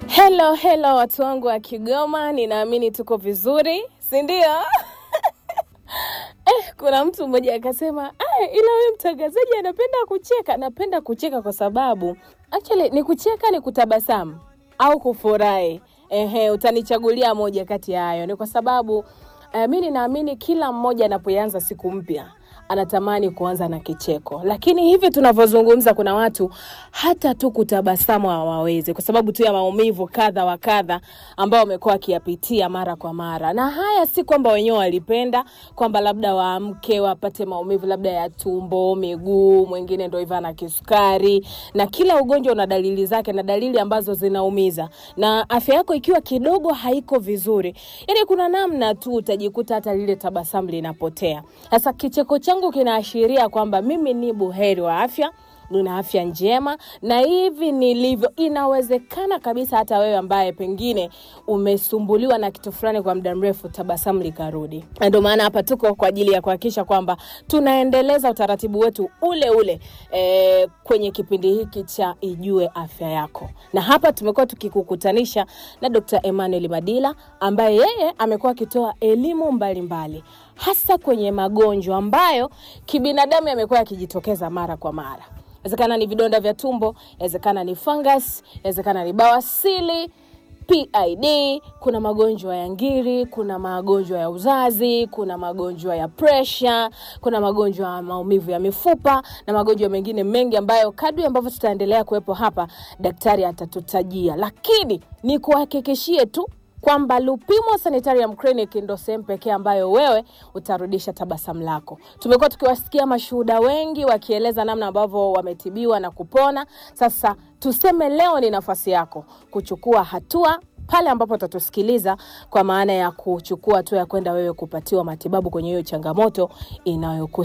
Hello, hello watu wangu wa Kigoma, ninaamini tuko vizuri, si ndio? Eh, kuna mtu mmoja akasema "Ah, ila wewe mtangazaji anapenda kucheka. Napenda kucheka kwa sababu actually ni kucheka, ni kutabasamu au kufurahi. Ehe, utanichagulia moja kati ya hayo. Ni kwa sababu eh, mi ninaamini kila mmoja anapoanza siku mpya anatamani kuanza na kicheko, lakini hivi tunavyozungumza, kuna watu hata tu kutabasamu hawawezi kwa sababu tu ya maumivu kadha wa kadha ambao wamekuwa wakiyapitia mara kwa mara. Na haya si kwamba wenyewe walipenda kwamba labda waamke wapate maumivu labda ya tumbo, miguu, mwingine ndo hivyo ana kisukari, na kila ugonjwa una dalili zake na dalili ambazo zinaumiza, na afya yako ikiwa kidogo haiko vizuri, yani kuna namna tu utajikuta hata lile tabasamu linapotea. Sasa kicheko changu kinaashiria kwamba mimi ni buheri wa afya nina afya njema na hivi nilivyo, inawezekana kabisa hata wewe ambaye pengine umesumbuliwa na kitu fulani kwa muda mrefu, tabasamu likarudi. Na Ndio maana hapa tuko kwa ajili ya kuhakikisha kwamba tunaendeleza utaratibu wetu ule ule e, kwenye kipindi hiki cha Ijue Afya Yako, na hapa tumekuwa tukikukutanisha na Dr. Emmanuel Madila ambaye yeye amekuwa akitoa elimu mbalimbali hasa kwenye magonjwa ambayo kibinadamu yamekuwa yakijitokeza mara kwa mara inawezekana ni vidonda vya tumbo, inawezekana ni fungus, inawezekana ni bawasili, PID, kuna magonjwa ya ngiri, kuna magonjwa ya uzazi, kuna magonjwa ya presha, kuna magonjwa ya maumivu ya mifupa na magonjwa mengine mengi ambayo kadri ambavyo tutaendelea kuwepo hapa, daktari atatutajia, lakini ni kuhakikishie tu kwamba Lupimo Sanitarium Clinic ndo sehemu pekee ambayo wewe utarudisha tabasamu lako. Tumekuwa tukiwasikia mashuhuda wengi wakieleza namna ambavyo wametibiwa na kupona. Sasa tuseme leo ni nafasi yako kuchukua hatua pale ambapo utatusikiliza, kwa maana ya kuchukua hatua ya kwenda wewe kupatiwa matibabu kwenye hiyo changamoto inayoku